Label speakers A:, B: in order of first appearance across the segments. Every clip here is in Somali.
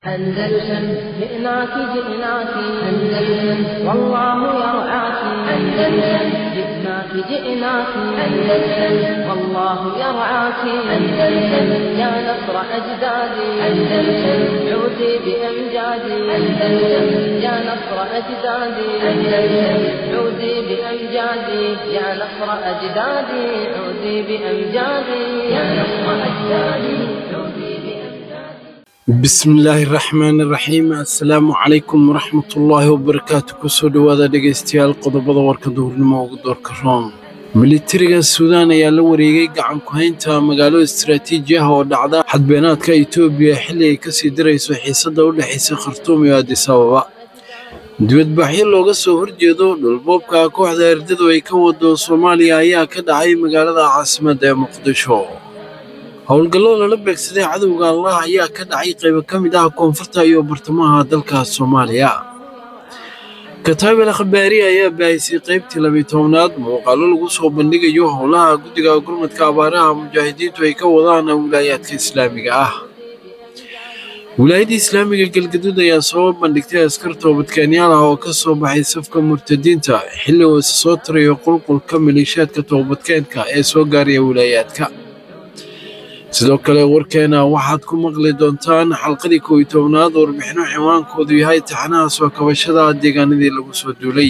A: أندلسن جئناك جئناك أندلسن والله يرعاك أندلسن جئناك جئناك أندلسن والله يرعاك أندلسن يا نصر أجدادي أندلسن عودي بأمجادي أندلسن يا نصر أجدادي أندلسن عودي بأمجادي يا نصر أجدادي عودي بأمجادي يا نصر أجدادي عودي بأمجادي
B: bismillaahi raxmaani raxiim assalaamu calaykum waraxmatullaahi wabarakaatu kusoo dhowaada dhegaystayaal qodobada warka duhurnimo ugu doorka room militariga suudaan ayaa la wareegay gacan ku-haynta magaalo istaraatiiji ah oo dhacda xadbeenaadka itoobiya xilli ay kasii darayso xiisadda u dhexaysa khartuum iyo adis ababa dibadbaxyo looga soo horjeedo dhulboobka kooxda erdadu ay ka wado soomaaliya ayaa ka dhacay magaalada caasimadda ee muqdisho howlgallo lala beegsaday cadowga allah ayaa ka dhacay qaybo ka mid ah koonfurta iyo bartamaha dalka soomaaliya kataabel khabaari ayaa baahisay qaybtii labiyi tobnaad muuqaallo lagu soo bandhigayo howlaha guddiga gurmadka abaaraha mujaahidiintu ay ka wadaan wilaayaadka islaamiga ah wilaayadda islaamiga galgaduud ayaa soo bandhigtay askar toobadkeenyaal ah oo ka soo baxay safka murtadiinta xilli uu isa soo tirayo qulqulka maleeshiyaadka toobadkeenka ee soo gaaraya wilaayaadka sidoo kale warkeena waxaad ku maqli doontaan xalqadii kow iyo tobnaad warbixino ciwaankoodu yahay taxanaha soo kabashada deegaanadii lagu soo duulay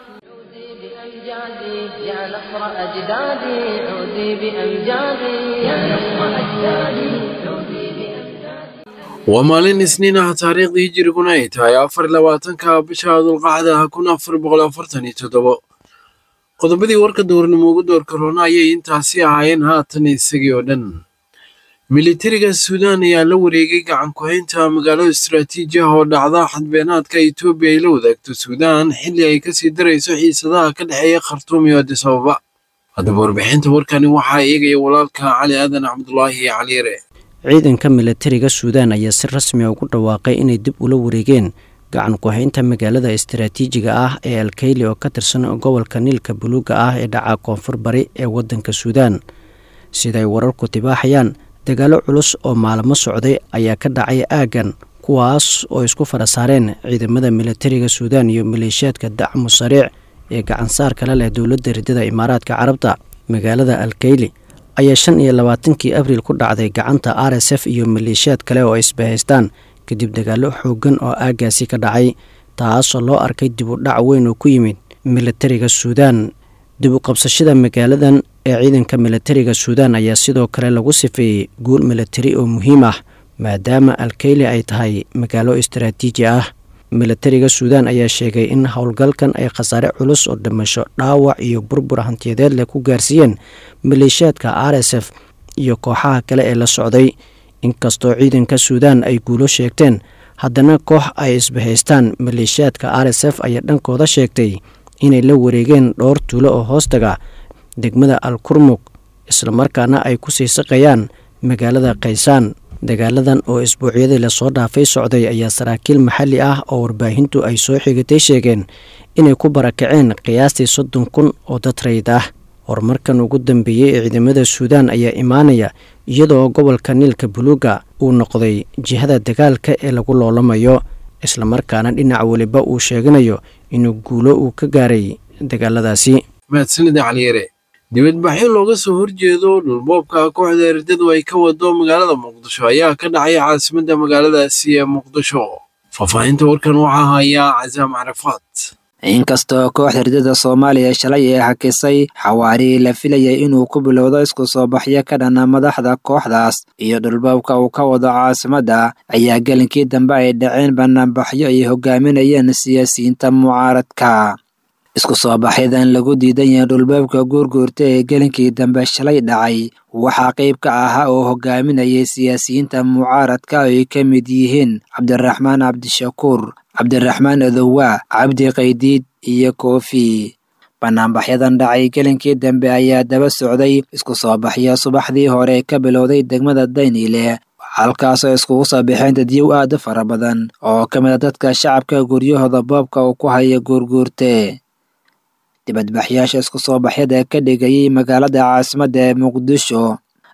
A: بأمجادي يا نصر أجدادي عودي بأمجادي يا نصر أجدادي عودي بأمجادي
B: waa maalin isniin ah taariikhdii hijiriguna ay tahay afar iyo labaatanka bisha dulqacda kun afar boqol afartan iyo toddobo qodobadii warka duurnimo ugu doorka roona ayay intaasi ahaayeen haatan isagii oo dhan militariga suudaan ayaa la wareegay gacan ku-haynta magaalo istaraatiiji ah oo dhacda xadbeenaadka itoobiya ay la wadaagto suudaan xilli ay kasii darayso xiisadaha ka dhexeeya khartuum iyo adis ababa haddaba warbixinta warkani waxaa eegaya walaalka cali aadan cabdulaahi caliire
C: ciidanka militariga suudaan ayaa si rasmi a ugu dhawaaqay inay dib ula wareegeen gacan ku-haynta magaalada istaraatiijiga ah ee alkeyli oo ka tirsan gobolka niilka buluuga ah ee dhaca koonfur bari ee waddanka suudaan siday wararku tibaaxayaan dagaalo culus oo maalmo socday ayaa ka dhacay aaggan kuwaas oo isku fara saareen ciidamada militariga suudaan iyo maleeshiyaadka dacmu sariic ee gacansaar kale leh dowladda ridada imaaraadka carabta magaalada alkeyli ayaa shan iyo labaatankii abriil ku dhacday gacanta r s f iyo maleeshiyaad kale oo isbahaystaan kadib dagaalo xooggan oo aaggaasi ka dhacay taasoo loo arkay dib u dhac weyn oo ku yimid militariga suudaan dib u qabsashada magaaladan ee ciidanka militariga suudaan ayaa sidoo kale lagu sifeeyey guul militari oo muhiim ah maadaama alkeyli ay tahay magaalo istaraatiiji ah militariga suudaan ayaa sheegay in howlgalkan ay khasaare culus oo dhimasho dhaawac iyo burbur hantiyadeed leh ku gaarsiiyeen maleeshiyaadka r s f iyo kooxaha kale ee la socday inkastoo ciidanka suudaan ay guulo sheegteen haddana koox ay isbahaystaan maleeshiyaadka r s f ayaa dhankooda sheegtay inay la wareegeen dhowr tuulo oo hoostaga degmada al kurmug islamarkaana ay ku sii saqayaan magaalada kaysaan dagaaladan oo isbuucyadii lasoo dhaafay socday ayaa saraakiil maxalli ah oo warbaahintu ay soo xigatay sheegeen inay ku barakaceen qiyaastii soddon kun oo dad rayd ah horumarkan ugu dambeeyey ee ciidamada suudaan ayaa imaanaya iyadoo gobolka niilka buluuga uu noqday jihada dagaalka ee lagu loolamayo islamarkaana dhinac weliba uu sheeganayo inuu guulo uu ka gaaray dagaaladaasi
B: mahadsanida caliire dibadbaxyo looga soo horjeedo dhulboobka kooxda erdadu ay ka wado magaalada muqdisho ayaa ka dhacay caasimadda magaaladaasi ee muqdisho faahfaahinta warkan waxaa hayaa casaam carafaad
D: inkastoo kooxda ridada soomaaliya shalay ee hakisay xawaari la filayay inuu ku bilowdo isku soo baxyo ka dhana madaxda kooxdaas iyo dhulboobka uu ka wado caasimadda ayaa gelinkii dambe ay dhaceen banaanbaxyo ay hogaaminayeen siyaasiyiinta mucaaradka isku soo baxyadan lagu diidan yahay dhulboobka guurguurta ee gelinkii dambe shalay dhacay waxaa qayb ka ahaa oo hogaaminayay siyaasiyiinta mucaaradka oo ay ka mid yihiin cabdiraxmaan cabdishakuur cabdiraxmaan adowa cabdi qaydiid iyo koofi banaanbaxyadan dhacay gelinkii dambe ayaa daba socday isku soo baxyo subaxdii hore ka bilowday degmada dayniile halkaasoo iskugu soo baxeen dadyow aad u fara badan oo ka mid a dadka shacabka guryahooda boobka uu ku haya guurguurte dibadbaxyaasha isku soo baxyada ka dhigayay magaalada caasimadda ee muqdisho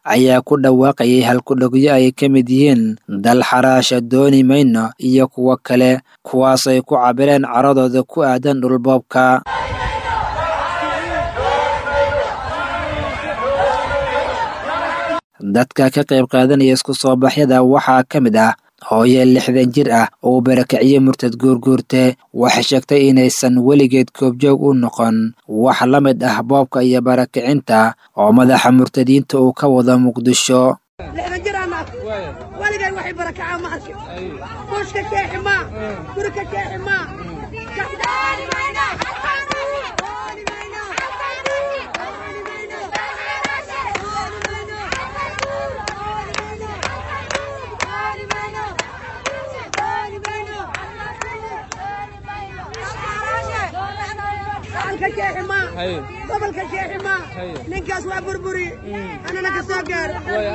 D: ayaa ku dhawaaqayay halkudhogyo ay ka mid yihiin dal xaraasha dooni mayno iyo kuwo kale kuwaas ay ku cabireen caradooda ku aadan dhulboobka dadka ka qayb qaadanaya isku soo baxyada waxaa ka mid ah hooye lixdan jir ah oo barakiciye murtad guurguurte waxay sheegtay inaysan weligeed koobjoog u noqon wax la mid ah boobka iyo barakicinta oo madaxa murtadiinta uu ka wado muqdisho
E: lixdan jir aan nahay weligay waxay barakacaa ma arkin buushka keexi maa guri ka keexi maa ka keexi maa gobolka keexi maa ninkaas waa burburi anana ka soo gaaro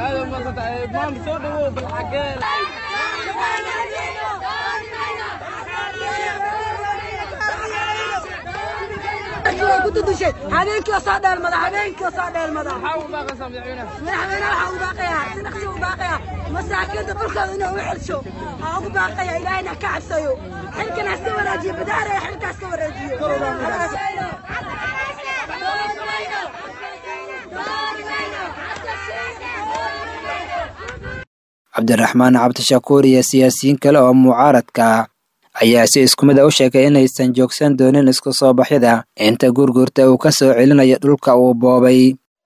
E: habeenkii soo dheelmada habeenkii soo dheelmada madaxweyne waxaa u baaqayaa si dhaqsi u baaqayaa masaakiinta dhulkooda inuu u xelsho waxaa ugu baaqaya ilaahayna ka cabsayo xilkan haska wanaajiyo badaaraya xilka haska wareejiyo
D: cabdiraxmaan cabdishakuur iyo siyaasiyiin kale oo mucaaradka ayaa si isku mid a u sheegay inaysan joogsan doonin isku soo baxyada inta gurgurta uu ka soo celinayo dhulka uu boobay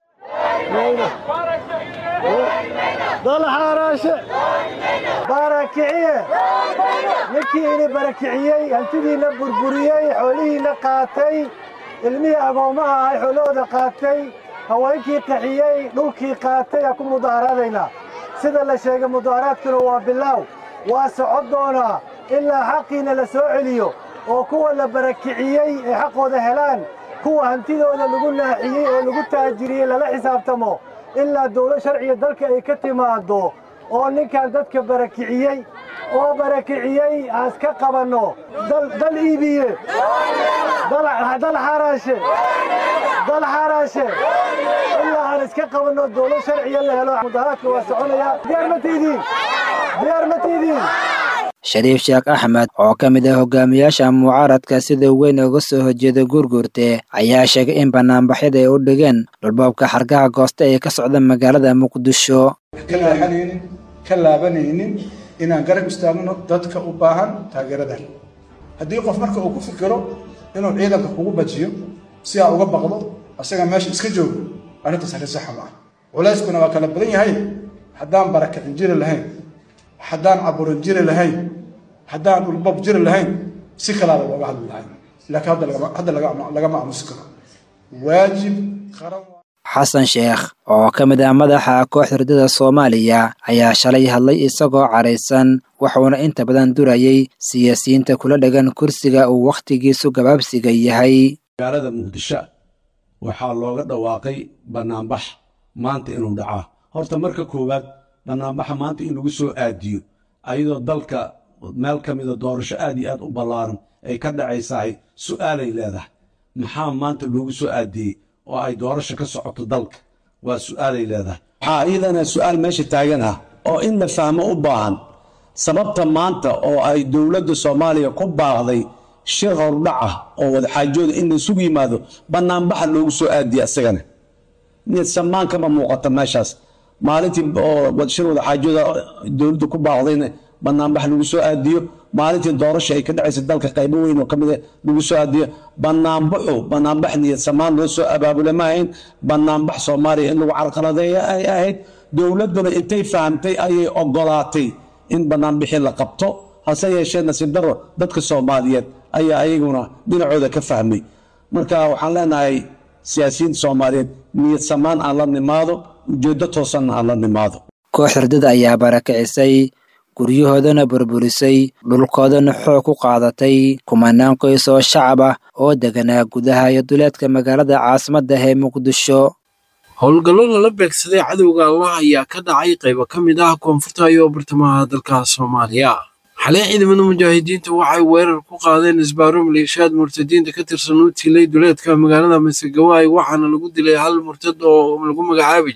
F: dalxaaraashe barakiciye ninkii ini barakiciyey hantidiinna burburiyey xoolihiinna qaatay ilmihii agoommaha ahay xoolahooda qaatay haweenkii qaxiyey dhulkii qaatay aa ku mudaaharaadaynaa sida la sheegay mudaaharaadkuna waa bilaaw waa socon doonaa ilaa xaqiina la soo celiyo oo kuwa la barakiciyey ay xaqooda helaan kuwa hantidooda lagu naaxiyey oo lagu taajiriyey lala xisaabtamo ilaa dawlad sharciga dalka ay ka timaaddo oo ninkan dadka barakiciyey oo barakiciyey aan iska qabanno dal iibiye dal xaraashe dal xaraashe ilaa aan iska qabanno dawlad sharciga la helo mudaharaadka waa soconayaa diyaar ma tiidiin diyaar ma tiidiin
D: shariif sheekh axmed oo ka mid ah hogaamiyaasha mucaaradka sida weyn uga soo horjeeda guurguurte ayaa sheegay in banaanbaxyada ay u dhigeen dhulboobka xargaha gooste ee ka socda magaalada muqdisho
G: ka leexanaynin ka laabanaynin inaan garab istaagno dadka u baahan taageeradan haddii qof marka uu ku fikiro inuu ciidanka kugu bajiyo si aa uga baqdo asaga meesha iska joogo arrintaas arrin saxa ma ah culayskuna waa kala badan yahay haddaan barakicin jiri lahayn haddaan caburin jiri lahayn haddaan dhulbob jiri lahayn si kalaada looga hadli lahayn laakiin hadda lagama aamusi karo waajib qaran
D: xasan sheekh oo ka mid ah madaxa kooxda hurdada soomaaliya ayaa shalay hadlay isagoo caraysan wuxuuna inta badan durayay siyaasiyiinta kula dhegan kursiga uu wakhtigiisu gabaabsiga yahay
H: magaalada muqdisho waxaa looga dhawaaqay bannaanbax maanta inuu dhacaa horta marka koowaad bannaanbaxa maanta in lagu soo aadiyo ayadoo dalka meel ka mida doorasho aad iyo aad u ballaaran ay ka dhacaysahay su'aalay leedahay maxaa maanta loogu soo aadiyey oo ay doorasho ka socoto dalka waa su'aalay leedahay waxaa iyadana su'aal meesha taagan ah oo in la fahmo u baahan sababta maanta oo ay dowladda soomaaliya ku baaqday shir hordhac ah oo wadaxaajooda in laysugu yimaado bannaanbaxa loogu soo aadiya isagana niyad samaan kama muuqata meeshaas maalintii oo shir wadaxaajooda dowladda ku baaqdayna bannaanbax lagu soo aadiyo maalintii doorasha ay ka dhacaysa dalka qaybo weyn oo ka mid lagu soo aadiyo bannaanbaxu bannaanbax niyad samaan loo soo abaabula ma ahayn bannaanbax soomaaliya in lagu carqaladeeya ay ahayd dowladduna intay fahamtay ayay ogolaatay in bannaanbixii la qabto hase yeeshee nasiib daro dadka soomaaliyeed ayaa ayaguna dhinacooda ka fahmay marka waxaan leenahay siyaasiyiinta soomaaliyeed niyad samaan aan la nimaado ujeeddo toosanna aan la nimaado
D: koox hurdada ayaa barakicisay guryahoodana burburisay dhulkoodana xoog ku qaadatay kumanaan qoys oo shacab ah oo deganaa gudaha iyo duleedka magaalada caasimadda ee muqdisho
B: howlgallo lala beegsaday cadowga allah ayaa ka dhacay qaybo ka mid ah koonfurta iyo bartamaha dalka soomaaliya xalay ciidamada mujaahidiinta waxay weerar ku qaadeen isbaaro maleeshiyaad murtadiinta ka tirsan u tilay duleedka magaalada masegawaay waxaana lagu dilay hal murtad oo lagu magacaabi jiray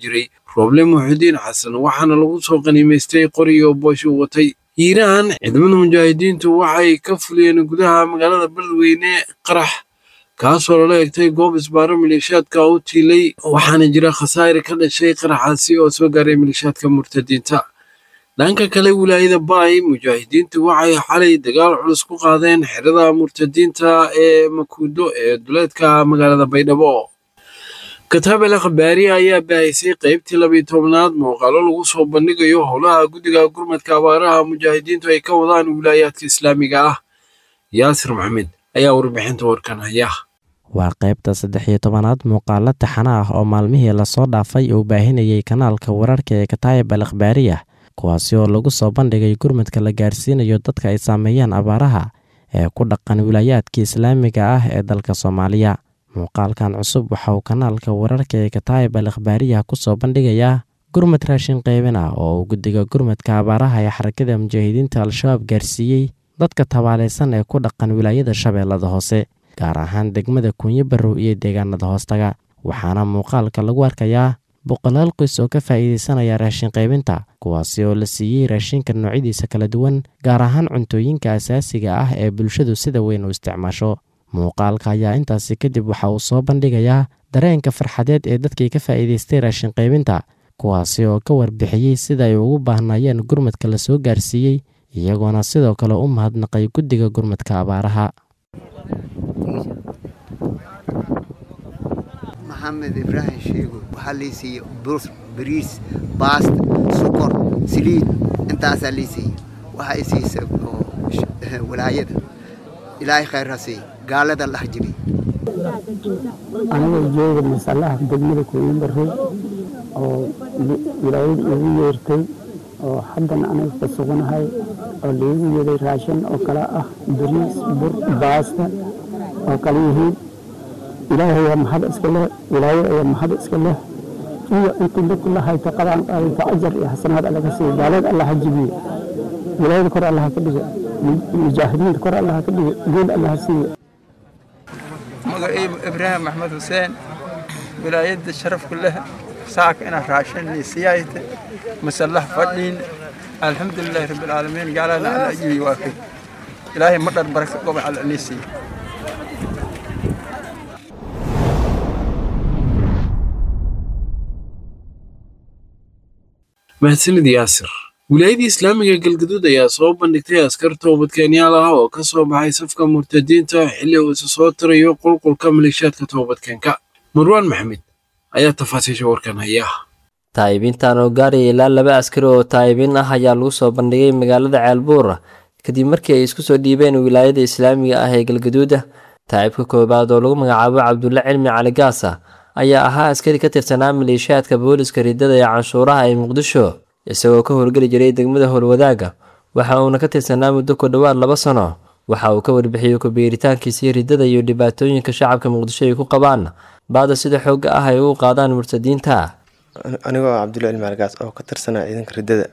B: roble muxudiin xasan waxaana lagu soo qaniimaystay qoriyo boosh uu watay hiiraan ciidamada mujaahidiintu waxay ka fuliyeen gudaha magaalada beledweyne qarax kaasoo lala egtay goob isbaaro maleeshiyaadka u tiilay waxaana jira khasaare ka dhashay qaraxaasi oo soo gaaray maleeshiyaadka murtadiinta dhanka kale wilaayada baay mujaahidiintu waxay xalay dagaal culus ku qaadeen xerada murtadiinta ee makuudo ee duleedka magaalada baydhabo kataabel khabaari ayaa baahisay qaybtii labiyo tobnaad muuqaalo lagu soo bandhigayo howlaha guddiga gurmadka abaaraha mujaahidiintu ay ka wadaan wilaayaadka islaamiga ah yaasir maxamed ayaa warbixinta warkan haya
I: waa qaybta saddex iyo tobanaad muuqaalo taxana ah oo maalmihii lasoo dhaafay uu baahinayay kanaalka wararka ee kataayib al akhbaariya kuwaasi oo lagu soo bandhigay gurmadka la gaarsiinayo dadka ay saameeyaan abaaraha ee ku dhaqan wilaayaadka islaamiga ah ee dalka soomaaliya muuqaalkan cusub waxa uu kanaalka wararka ee kataayib al akhbaariya ku soo bandhigayaa gurmad raashin qaybin ah oo uu guddiga gurmadka abaaraha ee xarakada mujaahidiinta al-shabaab gaarsiiyey dadka tabaalaysan ee ku dhaqan wilaayada shabeellada hoose gaar ahaan degmada kunyo barrow iyo deegaanada hoostaga waxaana muuqaalka lagu arkayaa boqolaal qoys oo ka faa'iidaysanaya raashin qaybinta kuwaasi oo la siiyey raashinka noocyadiisa kala duwan gaar ahaan cuntooyinka asaasiga ah ee bulshadu sida weyn u isticmaasho muuqaalka ayaa intaasi kadib waxa uu soo bandhigayaa dareenka farxadeed ee dadkii ka faa'iidaystay raashin qaybinta kuwaasi oo ka warbixiyey sida ay ugu baahnaayeen gurmadka la soo gaarsiiyey iyagoona sidoo kale u mahadnaqay guddiga gurmadka abaaraha
J: maxamed ibraahim sheego waxaa lii siiyey bur bariis baasta sokor saliid intaasaa lii siiyey waxaa i siisa walaayada ilaahay khayr ha siiy gaalada la harjibay
K: anigoo jooga masalaha degmada kuuyin barrey oo wilaayada iigu yeertay oo haddana aniga ka suganahay oo laigu yeeday raashin oo kale ah bariis bur baasta oo kale yihiin ilaahay ayaa mahad iska leh wilaayada ayaa mahad iska leh iyo intii dadku la hayta qabaan qaadayta ajar iyo xasanaad allaga siiya gaalada allah ha jibiye wilaayada kor allah ka dhiga mujaahidiinta kor allah ka dhiga guul allah siiya
L: magaciibu ibraahim maxmed xuseen wilaayadda sharafku leh saaka inaan raashin siyaayta masallah fadhiin alxamdulilahi rabbilcaalamiin gaalana alla ajibi waafay ilaahay ma dhar baraka goba alla nii siiya
B: mahadsanid yaasir wilaayadii islaamiga galgaduud ayaa soo bandhigtay askar toobadkeenyaal ah oo ka soo baxay safka murtadiinta xilli uu isa soo tirayo qulqulka maleeshiyaadka toobadkeenka marwaan maxamed ayaa tafaasiisha warkan haya
M: taa'ibiintan oo gaaraya ilaa laba askari oo taa'ibiin ah ayaa lagu soo bandhigay magaalada ceelbuur kadib markii ay isku soo dhiibeen wilaayada islaamiga ah ee galgaduuda taa'ibka koowaad oo lagu magacaabo cabdulle cilmi cali gaasa ayaa ahaa askari ka tirsanaa maleeshiyaadka booliska riddada ee canshuuraha ee muqdisho isagoo ka howlgeli jiray degmada howlwadaaga waxa uuna ka tirsanaa muddo ku dhowaad laba sano waxa uu ka warbixiyey kubiiritaankiisii riddada iyo dhibaatooyinka shacabka muqdisho ay ku qabaan baada sida xoogga ah ay ugu qaadaan murtadiinta
N: anigoo cabdulla cilmi algaas oo ka tirsanaa ciidanka riddada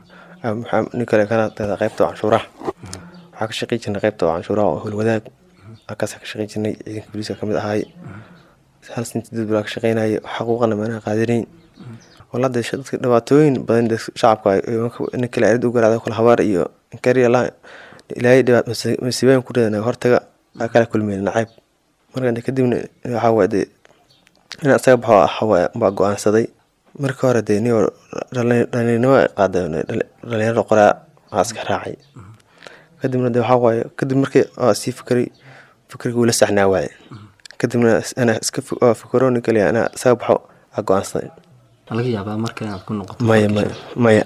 N: nin kale kana qaybta canshuuraha waxaa ka shaqey jirnay qaybta canshuuraha oo howlwadaag halkaas ka shaqey jirnay ciidanka booliiska kamid ahaay hal sinti dad balaa ka shaqeynaya xaquuqana maanaha qaadanayn walada dadka dhibaatooyin badan shacabka nin kale arid u garaacda kala habaar iyo inkariya ilaahay masiibooyin ku dhadana hortaga aa kala kulmeen nacayb marka kadibna waxaa waay dee in isaga baxo waxawaaye baa go-aansaday markii hore dee niyo dhalinimo qaada dhalinyarada qoraa waxaa iska raacay kadibna dee waxaa waaye kadib markii sii fikray fikriga wuu la saxnaa waaye kadibna ana iska fikro nin kaliya ana isaga baxo aa go-aansaday
M: laga yaabaa marka inaad ku noqoto
N: maya maya maya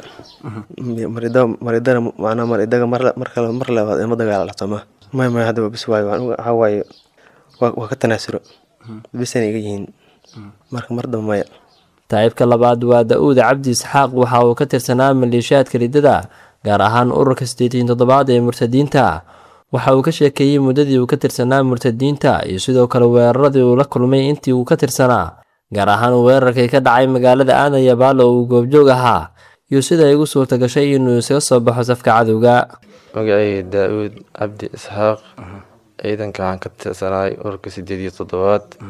N: marida maridana macnaa maridaga mar mar kale mar labaad ima dagaala sooma maya maya hadda waa bis waayo waxaa waaye waa ka tanaasuro bisana iga yihiin marka mar damba maya
M: taa'ibka labaad waa da-uuda cabdi isxaaq waxa uu ka tirsanaa maleeshiyaadka riddada gaar ahaan ururka siddeetan toddobaad ee murtadiinta waxa uu ka sheekeeyey muddadii uu ka tirsanaa murtadiinta iyo sidoo kale weeraradii uu la kulmay intii uu ka tirsanaa gaar ahaan weerarkii ka dhacay magaalada aadan yabaalo oo uu goobjoog ahaa iyo sida ay ugu suurta gashay inuu isaga soo baxo safka cadowga
O: magacayga daa-uud cabdi isxaaq ciidanka waxaan ka tirsanaay ururka siddeed iyo toddobaad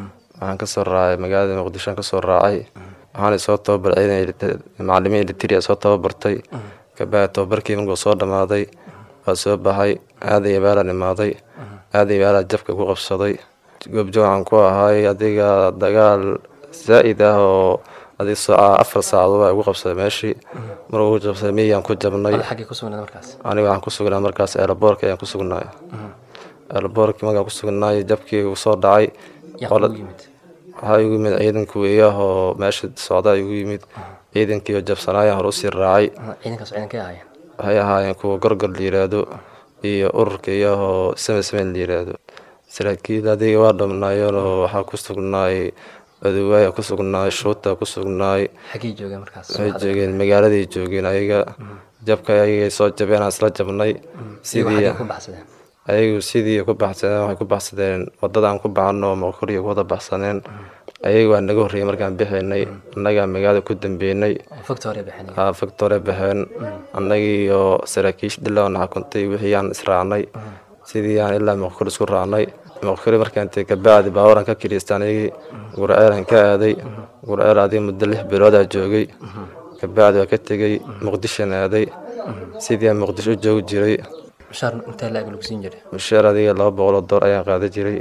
O: waxaan kasoo raacay magaalada muqdishoan kasoo raacay waxaana soo tababaray macalimiin elitria soo tababartay kabacdi tababarkii markuu soo dhammaaday waa soo baxay aaday abaalaan imaaday aaday abaalaa jabka ku qabsaday goobjoog waxaan ku ahay adiga dagaal zaa'id ah oo adig afar saacadood baa igu qabsaday meeshii markuu jabsaday miyaan ku jabnay aniga waxaan ku sugnaa markaas eelaboorka ayaan ku sugnaay eelaboorkii markaan ku sugnaay jabkii uu soo dhacay waxaa igu yimid ciidanka weeyah oo meesha socdaa igu yimid ciidankii oo jabsanaayaan hore usii raacay waxay ahaayeen kuwa gorgor la yiraahdo iyo ururka iyahoo samesameyn la yiraahdo saraakiil adiga waa dhamnaayeen oo waxaa ku sugnaay aduwaaya ku sugnaay shuuta ku sugnaay waxay joogeen magaaladay joogeen ayaga jabka ayagay soo jabeen aan isla jabnay sidii ayagu sidii ku baxsadeen waxay ku baxsadeen wadadaan ku baxano maqoriya ku wada baxsaneen ayaga waa naga horreeyay markaan bixaynay annagaa magaalada ku dambeynay factore baxeen annagii iyo saraakiish dhilaana xukuntay wixii aan israacnay sidii aan ilaa maqkor isku raacnay maqkori markaan tegay kabacdi baawaran ka kiriistaan ayagii gurceelan ka aaday gurceel adiga muddo lix biloodaa joogay kabacdi waa ka tegey muqdishan aaday sidii aan muqdisho u joogi jiray mushaar adiga laba boqol oo door ayaan qaadan jiray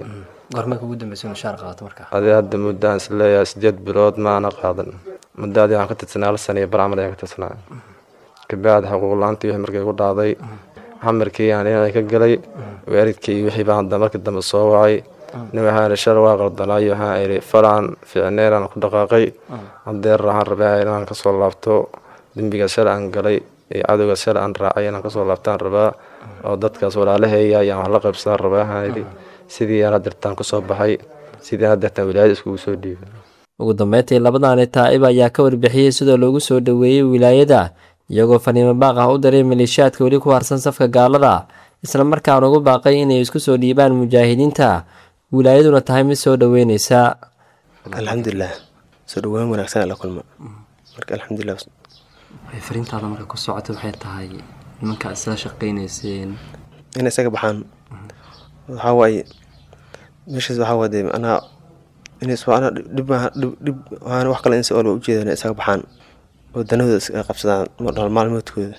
O: adi hadda muddaan isleeyahay sideed bilood maana qaadan muddo adi waxaan ka tirsanaa hal sana iyo bar camal ayaan ka tirsanaa kabacdi xuquuq la-aantii wixii markay ku dhacday xamarkii aan inaan ka galay waalidkii iyo wixii baan hadda markii dambe soo wacay nin waxaan idhi shal waa qaldanaayo waxaan idhi falaan ficneen aan ku dhaqaaqay hadeer waxaan rabaa inaan kasoo laabto dembiga shal aan galay iyo cadowga shal aan raacay inaan kasoo laabtaan rabaa oo dadkaas walaalaheeya ayaan wax la qaybsadaan rabaa waxaan idhi sidii aan hadeertaan kusoo baxay sidii aan hadeertaan wilaayada iskugu soo dhiibay
M: ugu dambeyntii labadaani taa'ib ayaa ka warbixiyey sidoo loogu soo dhoweeyey wilaayada iyagoo faniimo baaq ah u diray maleeshiyaadka weli ku harsan safka gaalada isla markaana ugu baaqay inay isku soo dhiibaan mujaahidiinta wilaayaduna tahay mid soo dhoweyneysa
N: alxamdulilah soo dhawaan wanaagsan la kulma marka alxamdulilah
M: fariintaada marka ku socota waxay tahay nimanka isla shaqeyneyseen
N: in isaga baxaan waxaa waaye meeshaas waxaa waade anaa inana dhib dhib waxaana wax kale insi olba ujeedan isaga baxaan oo danahooda iska qabsadaan nolol maalmoodkooda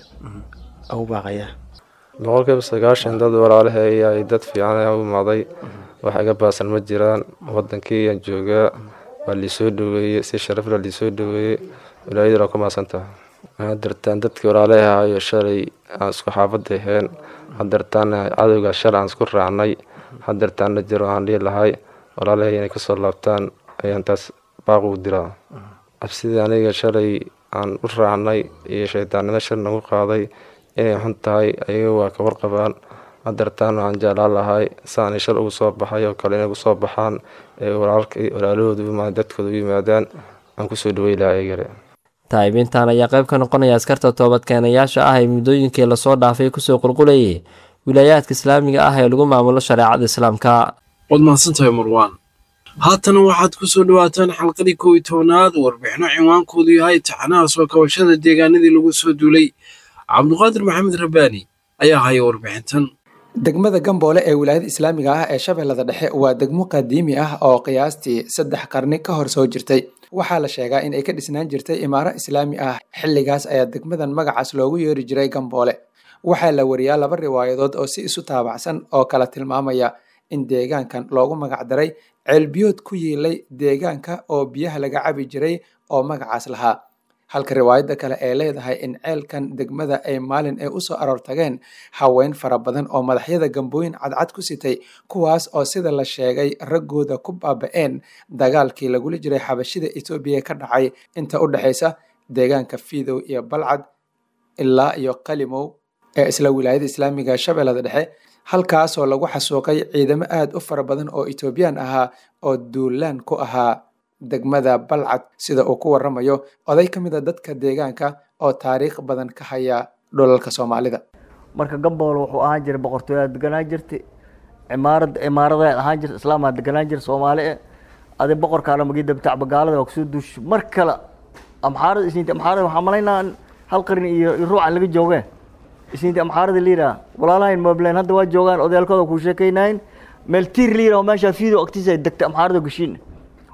N: ugu baaqayaa
O: boqolkiiba sagaashan dad walaalaheeya ay dad fiican ayaa u imaaday wax iga baasan ma jiraan wadankii aan joogaa waa liisoo dhaweeyey si sharafla liisoo dhaweeyey wilaayaduna ku maasantaha hadeertaan dadkii walaalaha ahayo shalay aan isku xaafada aheen hadeertaana cadowga shalay aan isku raacnay hadeertaana jiro aan dhihi lahay walaalahay inay kasoo laabtaan ayaan taas baaq ugu diraa cabsidii aniga shalay aan u raacnay iyo shaydaannimo shal nagu qaaday inay xun tahay ayaga waa ka warqabaan hadeertaan waxaan jeclaan lahay saanay shal ugu soo baxay oo kale inay ugu soo baxaan ee walaalahooda dadkooda u yimaadaan aan kusoo dhawey lahaa ayagale
M: taa'ibiintan ayaa qayb ka noqonaya askarta toobadkeenayaasha ah ee muddooyinkii lasoo dhaafay kusoo qulqulayay wilaayaadka islaamiga ah ee lagu maamulo shareecada islaamka
B: waad mahadsantahay marwaan haatana waxaad ku soo dhawaataan xalqadii kow iyo tobanaad warbixino cinwaankoodu yahay taxanaha soo kabashada deegaanadii lagu soo duulay cabduqaadir maxamed rabbaani ayaa haya warbixintan
P: degmada gamboole ee wilaayada islaamiga ah ee shabeellada dhexe waa degmo qadiimi ah oo qiyaastii saddex qarni ka hor soo jirtay waxaa la sheegaa in ay ka dhisnaan jirtay imaaro islaami ah xilligaas ayaa degmadan magacaas loogu yeeri jiray gamboole waxaa la wariyaa laba riwaayadood oo si isu taabacsan oo kala tilmaamaya in deegaankan loogu magacdaray ceelbiyood ku yiilay deegaanka oo biyaha laga cabi jiray oo magacaas lahaa halka riwaayadda kale ee leedahay in ceelkan degmada ay maalin ay usoo aroor tageen haween fara badan oo madaxyada gambooyin cadcad ku sitay kuwaas oo sida la sheegay raggooda ku baaba-een dagaalkii lagula jiray xabashida etoobiya ka dhacay inta u dhexaysa deegaanka fiidow iyo balcad ilaa iyo qalimow ee isla wilaayada islaamiga shabeellada dhexe halkaasoo lagu xasuuqay ciidamo aad u fara badan oo etoobiyaan ahaa oo duulaan ku ahaa degmada balcad sida uu ku waramayo oday ka mid a dadka deegaanka oo taariikh badan ka haya dhulalka soomaalida
Q: marka gambool wuxuu ahaan jiray boqortooyaa deganaan jirtay imaarad imaaradeed ahaan jirta islaamaa deganaan jira soomaali e adi boqorkaana magii dabtac bagaalada waa kusoo duushay mar kale amxaarada isniinta amxaarada waxaa malaynaa hal qarin iyo ruucan laga joogeen isniinta amxaarada liiraa walaalahayn moblen hadda waa joogaan odayaalkooda kuu sheekaynayn meel tiir liira oo meeshaa fiido agtiisa ay degtay amxaarada gashiin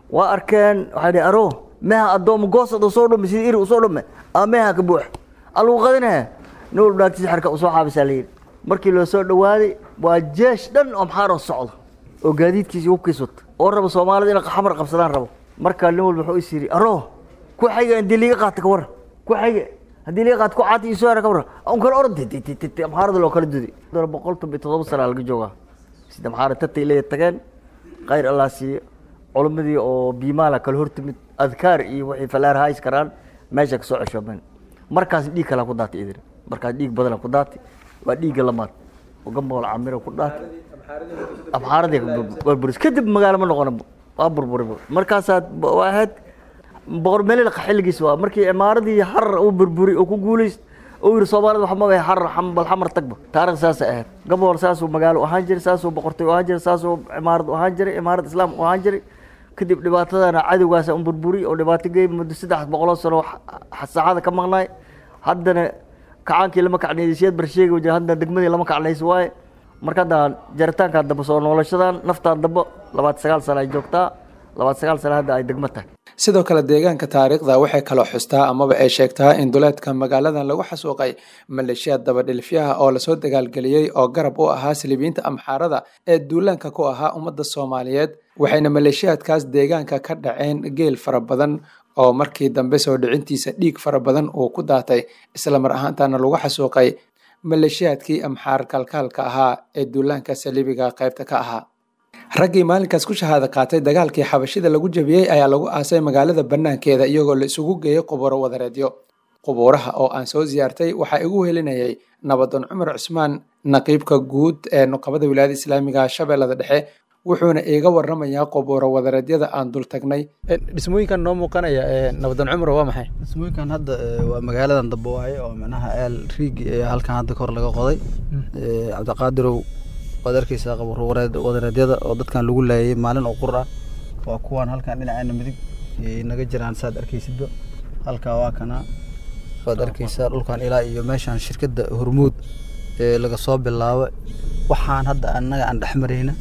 Q: waa arkeen waxay dhihi aro meha addooma goosad usoo dhume sida iri usoo dhume aa meha ka buux alagu qadinaya nin walba naagtiisa xarka usoo xaabisaa la yidhi markii loo soo dhawaaday waa jeesh dhan oo maxaaroo socdo oo gaadiidkiisa hubkiis wata oo raba soomaalida inay xamar qabsadaan rabo markaa nin walba wuxuu is yidhi aro ku xayga haddii liiga qaata ka warra ku xayga haddii liiga qaata ku caati iyo soo hara ka warra un kala orod maxaarada loo kala duday boqol toban iyo toddoba sana laga joogaa sida maxaara tatay leeya tageen khayr allah siiye culimmadii oo biimaala kala hortimid adkaar iyo waxay falaar hays karaan meesha kasoo ceshoomeen markaas dhiig kalaa ku daatay idin markaas dhiig badana ku daatay waa dhiigga lamaad oo gambool camira ku daatay abxaaradii burburis kadib magaalo ma noqon waa burburi markaasaa waa ahayd boqor melil xilligiis waa markii imaaradii harar uu burburi oo ku guulayst uu yiri soomaalida waxa mabay harar xambal xamar tagba taariikh saas ahayd gambool saasuu magaalo ahaan jiray saasuu boqortooy ahaan jiray saasuu imaarad ahaan jiray imaarad islaam ahaan jiray kadib dhibaatadana cadowgaasa un burburi oo dhibaato geey muddo saddex boqoloo sano saacada ka maqnaay haddana kacaankii lama kacnaysiyaad barsheegi wajah haddana degmadii lama kacnaysi waaye marka hadda jaritaankaa damba soo noolashadan naftaa damba labaatan sagaal sano ay joogtaa labaatan sagaal sano hadda ay degmo tahay
P: sidoo kale deegaanka taariikhda waxay kaloo xustaa amaba ay sheegtaa in duleedka magaaladan lagu xasuuqay maleeshiyaad dabadhilifyaha oo lasoo dagaalgeliyey oo garab u ahaa silibiyiinta amxaarada ee duulaanka ku ahaa ummadda soomaaliyeed waxayna maleeshiyaadkaas deegaanka ka dhaceen geel fara badan oo markii dambe soo dhicintiisa dhiig fara badan uu ku daatay isla mar ahaantaana lagu xasuuqay maleeshiyaadkii amxaar kalkaalka ahaa ee duulaanka saliibiga qaybta ka ahaa raggii maalinkaas ku shahaada qaatay dagaalkii xabashida lagu jabiyey ayaa lagu aasay magaalada bannaankeeda iyagoo la isugu geeyey qubuuro wadareedyo qubuuraha oo aan soo siyaartay waxaa igu helinayay nabadoon cumar cusmaan naqiibka guud ee nuqabada wilaayada islaamiga shabeellada dhexe wuxuuna iiga waramayaa qubuuro wadareedyada aan dul tagnay
R: dhismooyinkan noo muuqanaya nabadoon cumar waa maxay
S: dhismooyinkan hadda waa magaaladan dambe waaye oo micnaha eel riigi ee halkan hadda kor laga qoday cabdiqaadirow waad arkeysaa qabuuro wadareedyada oo dadkan lagu laayay maalin oo qur ah waa kuwaan halkan dhinaceena midig naga jiraan saad arkeysidba halkaa waa kana waad arkeysaa dhulkan ilaa iyo meeshan shirkadda hormuud ee laga soo bilaabo waxaan hadda annaga aan dhex marayna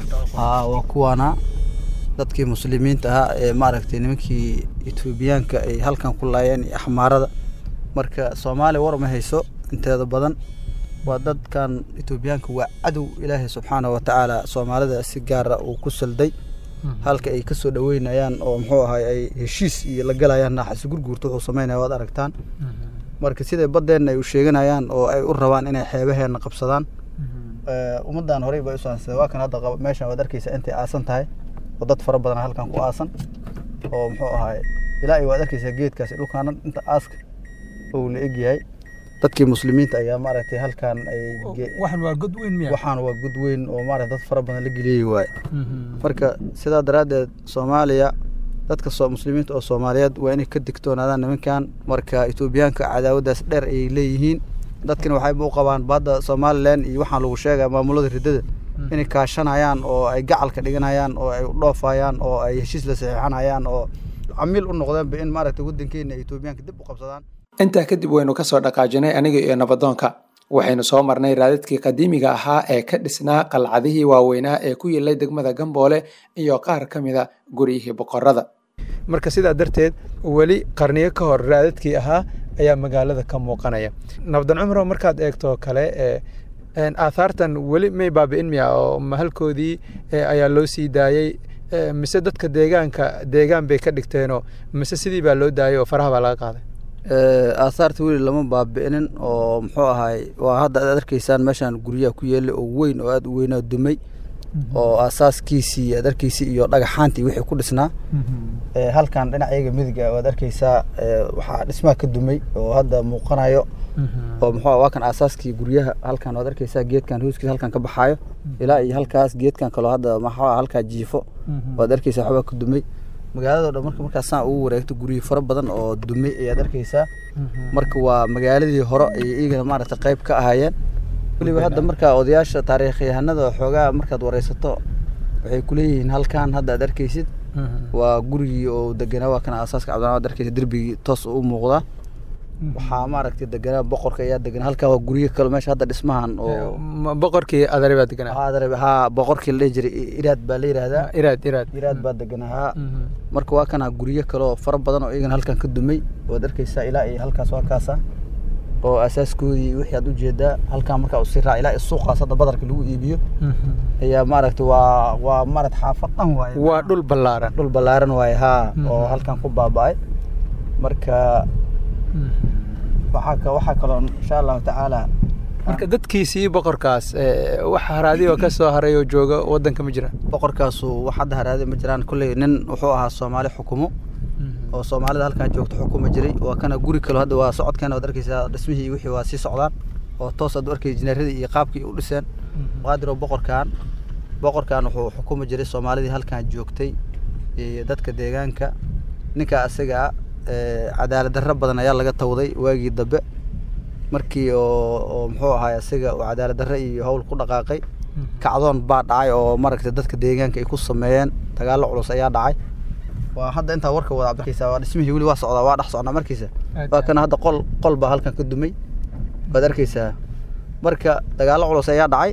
S: haa waa kuwaana dadkii muslimiinta ahaa ee maaragtay nimankii etoobiyaanka ay halkan ku laayeen iyo axmaarada marka soomaaliya war ma hayso inteeda badan waa dadkan etoobiyaanka waa cadow ilaahay subxaana wa tacaala soomaalida si gaara uu ku salday halka ay kasoo dhaweynayaan oo muxuu ahay ay heshiis iyo la galayaan naaxasi gurguurta wuxuu sameynaya waad aragtaan marka siday baddeenna ay u sheeganayaan oo ay u rabaan inay xeebaheenna qabsadaan ummaddan horey bay usaansada waa kan hadda meeshan waad arkeysaa intay aasan tahay oo dad fara badan halkan ku aasan oo muxuu ahay ilaa iyo waad arkeysaa geedkaasi dhulkaana inta aaska uu la egyahay dadkii muslimiinta ayaa maaragtay halkan ay
R: waxaan waa god weyn miya
S: waxaan waa god weyn oo maaragtay dad fara badan la geliyey waaye marka sidaa daraaddeed soomaaliya dadka soo muslimiinta oo soomaaliyeed waa inay ka digtoonaadaan nimankan marka etoobiyaanka cadaawaddaas dheer ayay leeyihiin dadkina waxayba u qabaan badda somalilan iyo waxaan lagu sheegaya maamulada riddada inay kaashanayaan oo ay gacalka dhiganayaan oo ay dhoofayaan oo ay heshiis la saxiixanayaan oo camiil u noqdeenba in maaragtay waddankeena etoobiyaanka dib u qabsadaan
P: intaa kadib waynu kasoo dhaqaajinay aniga iyo nabadoonka waxaynu soo marnay raadadkii qadiimiga ahaa ee ka dhisnaa qalcadihii waaweynaa ee ku yilay degmada gamboole iyo qaar ka mida guryihii boqorada marka sidaa darteed weli qarniyo ka hor raadadkii ahaa ayaa magaalada ka muuqanaya nabadoon cumro markaad eegto kale aathaartan weli may baabi'in miya oo mahalkoodii ayaa loo sii daayey mise dadka deegaanka deegaan bay ka dhigteenoo mise sidii baa loo daayay oo faraha baa laga qaaday
S: aahaarta weli lama baabi'inin oo muxuu ahay waa hadda aad arkaysaan meeshaan guryaha ku yeelay oo weyn oo aada u weynaa dumay oo aasaaskiisii aad arkaysay iyo dhagaxaantii wixii ku dhisnaa halkan dhinacayaga midiga waad arkaysaa waxaa dhismaha ka dumay oo hadda muuqanayo oo muxuu waa kan aasaaskii guryaha halkan waad arkaysaa geedkan hooskiisa halkan ka baxaayo ilaa iyo halkaas geedkan kaloo hadda maxaa halkaa jiifo waad arkaysaa waxbaa ka dumay magaalado dhan marka markaas saan ugu wareegto guryo fara badan oo dumay ayaad arkaysaa marka waa magaaladii hore ay iyagana maaragtay qayb ka ahaayeen weliba hadda markaa odayaasha taariikhyahanada xoogaa markaad wareysato waxay kuleeyihiin halkan hadda aad arkaysid waa gurigii oo deganaa waa kan aasaaska cabdillah ad arkaysa derbigii toos u muuqdaa waxaa maaragtay deganaa boqorka ayaa deganaa halkaa waa guryo kale meesha hadda dhismahan oo
R: boqorkii adare baa deganaa
S: adare haa boqorkii la dhihi jiray iraad baa la yidhaahdaa
R: iraad iraad
S: iraad baa deganaa haa marka waa kana guryo kale oo fara badan oo iyagana halkan ka dumay waad arkaysaa ilaa iyo halkaas waa kaasa oo asaaskoodii wixii aad ujeedaa halkaa markaa usii raac ilaa suuqaas hadda badarka lagu iibiyo ayaa maaragtay waa waa maaragta xaafad dhan waaye
R: waa dhul ballaaran
S: dhul ballaaran waaye haa oo halkan ku baaba'ay marka waxaa ka waxaa kaloo insha allahu tacaala
R: marka dadkiisii boqorkaas wax haraadi oo ka soo haray oo jooga waddanka ma jiraan
S: boqorkaasu wax hadda haraadi ma jiraan kolley nin wuxuu ahaa soomaali xukumo oo soomaalida halkan joogto xukuma jiray waa kana guri kale hadda waa socodkeena waad arkaysaa dhismihii iyo wixii waa sii socdaan oo toos aad u arkay jinaaradii iyo qaabkii u dhiseen qaadir oo boqorkan boqorkan wuxuu xukumi jiray soomaalidii halkan joogtay iyo dadka deegaanka ninka asaga cadaalad darro badan ayaa laga tawday waagii dambe markii oo oo muxuu ahaay asaga uu cadaalad darro iyo howl ku dhaqaaqay kacdoon baa dhacay oo maaragtay dadka deegaanka ay ku sameeyeen dagaallo culus ayaa dhacay waa hadda intaa warka wada cabdirkiisa waa dhismihii weli waa socdaa waa dhex socnaa markiisa waa kana hadda qol qol baa halkan ka dumay waad arkaysaa marka dagaallo culus ayaa dhacay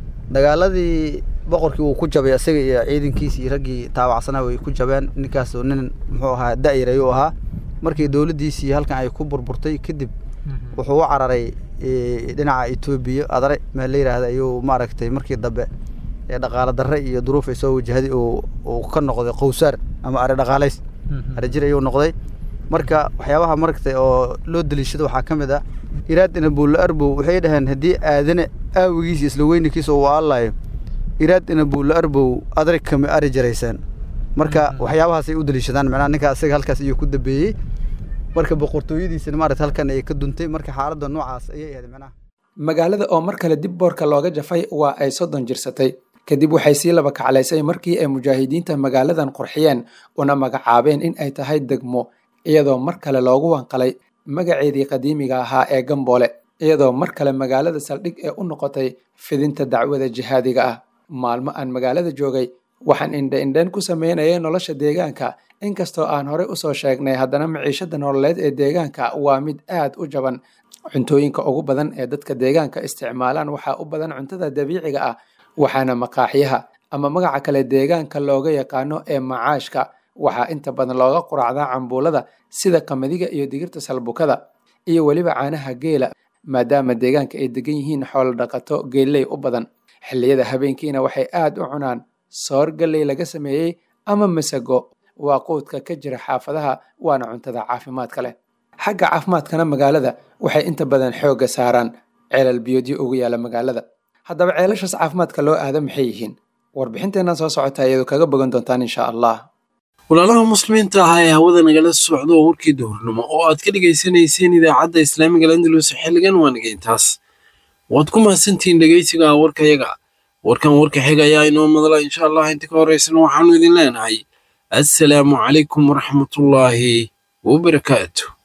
S: dagaaladii boqorkii wuu ku jabay isaga iyo ciidankiisi iyo raggii taabacsanaa way ku jabeen ninkaas nin muxuu ahaa da'yar ayuu ahaa markii dowladdiisii halkan ay ku burburtay kadib wuxuu u cararay dhinaca etoobiya adare meel la yidhaahda ayuu maaragtay markii dambe dhaqaale darre iyo duruuf ay soo wajahday uu ka noqday qowsaar ama ari dhaqaalays ari jir ayuu noqday marka waxyaabaha maragtay oo loo daliishado waxaa ka mid ah iraadina buulla arbow waxay dhaheen haddii aadane aawigiisa isla weynankiisa uu aalayo iraadina buulla arbow adrig kama ari jaraysaan marka waxyaabahaas ay u daliishadaan macnaha ninka asaga halkaas ayuu ku dambeeyey marka boqortooyadiisina maaragta halkan ayay ka duntay marka xaaladda noocaas ayay ahayd macnaha
P: magaalada oo mar kale dib boorka looga jafay waa ay soddon jirsatay kadib waxay sii laba kaclaysay markii ay mujaahidiinta magaaladan qurxiyeen una magacaabeen in ay tahay degmo iyadoo mar kale loogu wanqalay magaceedii qadiimiga ahaa ee gamboole iyadoo mar kale magaalada saldhig ee u noqotay fidinta dacwada jihaadiga ah maalmo aan magaalada joogay waxaan indhe indheen ku sameynayay nolosha deegaanka inkastoo aan horey usoo sheegnay haddana maciishada nololeed ee deegaanka waa mid aad u jaban cuntooyinka ugu badan ee dadka deegaanka isticmaalaan waxaa u badan cuntada dabiiciga ah waxaana maqaaxyaha ama magaca kale deegaanka looga yaqaano ee macaashka waxaa inta badan looga quraacdaa cambuulada sida qamadiga iyo digirta salbukada iyo weliba caanaha geela maadaama deegaanka ay degan yihiin xoolo dhaqato geelley u badan xilliyada habeenkiina waxay aad u cunaan soor galley laga sameeyey ama masago waa quudka ka jira xaafadaha waana cuntada caafimaadka leh xagga caafimaadkana magaalada waxay inta badan xoogga saaraan ceelal biyoodyo ugu yaala magaalada haddaba ceelashaas caafimaadka loo aada maxay yihiin warbixinteennan soo socota iyadu kaga bogan doontaan insha allah
B: walaalaha muslimiinta ahaa ee hawada nagala socdo warkii duhurnimo oo aad ka dhegaysanayseen idaacadda islaamiga landalus xilligan waa nagayntaas waad ku mahadsantihiin dhegaysiga warkayaga warkan warka xiga ayaa inoo madla insha allah inta ka horeysana waxaanu idin leenahay assalaamu calaykum waraxmatullaahi wabarakaatu